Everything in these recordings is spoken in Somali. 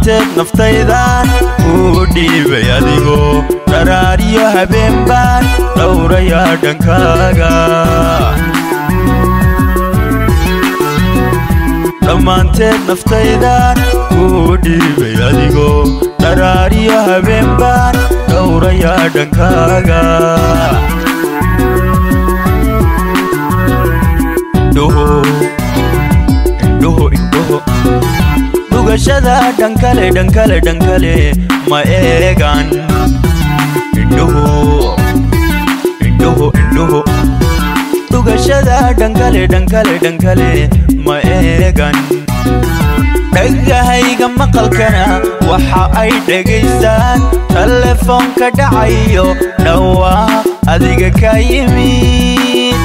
dhammaanteed naftaydan uu dhiibay adigoo dharaariyo habeen baan dhowrayaa dhankaaga dhammaanteed naftaydan uu dhiibay adigoo dharaariyo habeen baan dhowrayaa dhankaaga dhugashada dhankale dhankale dhankale ma eegan dhugashada dhankale dhankale dhankale ma eegan dhagahayga maqalkana waxa ay dhegaystaan telefoonka dhacayo dhawaa adiga ka yimid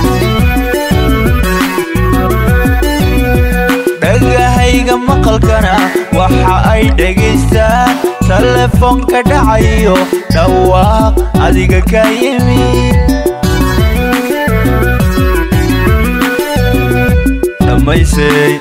dhagahayga maqalkana waxa ay dhegaystaan telefoonka dhacayo dhawaaq adiga ka yimid dhammaysay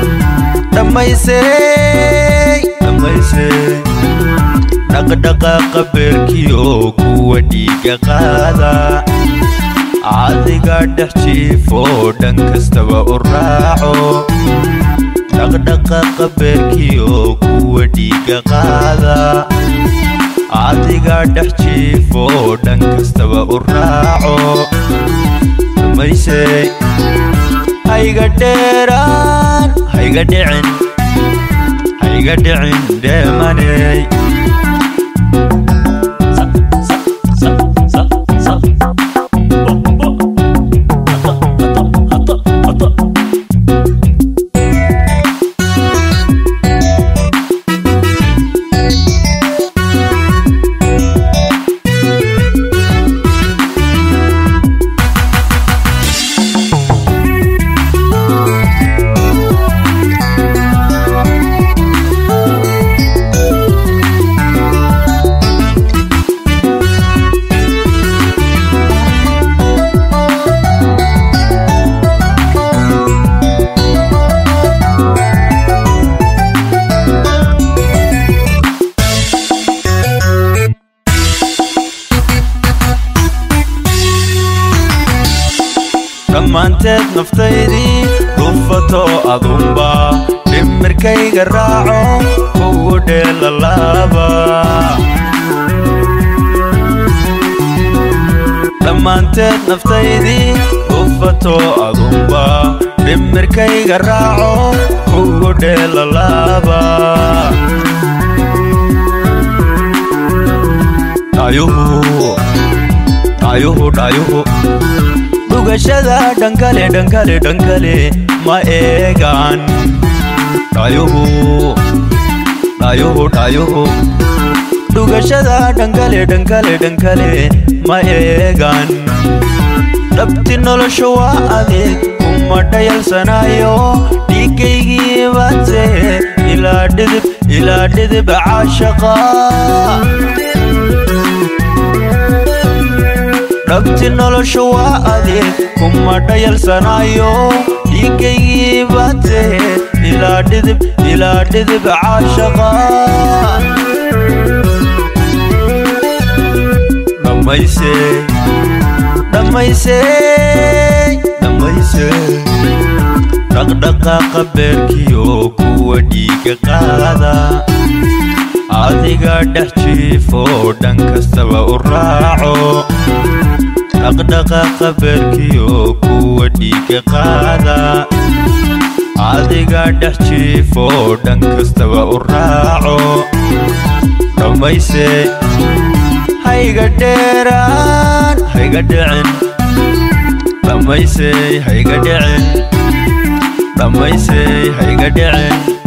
dhammaysay dhammaysay dhaqdhaqaaqa beerkiyo kuwa dhiiga qaada adiga dhex jiifo dhan kastaba u raaco dhaqdhaqaaqa beerkiyo kuwa dhiiga qaada adiga dhex jiifo dhan kastaba u raaco dhammaysay hayga dheeraan hayga dhicin hayga dhicin dheemaney dhammaanteed naftaydii dhufato adunba dhimirkayga raaco kugu dheelalaaba dhammaanteed naftaydii dhufato adunba dhimirkayga raaco kugu dheelalaaba dhayuhu dhayuhu dhayuhu dhugashada dhankale dhankale dhankale ma eegan dhayuhu dhayuhu dhayuhu dhugashada dhankale dhankale dhankale ma eegan dhabti nolosha waa adeeg kuma dhayalsanayo dhiigaygii baate ilaa dhidib ilaa dhidib caashaqa dhabti nolosha waa adeeg kuma dhayalsanayo dhiigaygii baate ilaa dhidib ilaa dhidib caashaqa dhammaysay dhammaysay dhammaysay dhaqdhaqaaqa beerkiyo kuwa dhiiga qaada adiga dhex jiifo dhan kastaba u raaco dhaqdhaqaaqa beerkiyo kuwa dhiiga qaada adiga dhex jiifo dhan kastaba u raaco dhammaysay hayga dheeraan hayga dhicin dhammaysay hayga dhicin dhammaysay hayga dhicin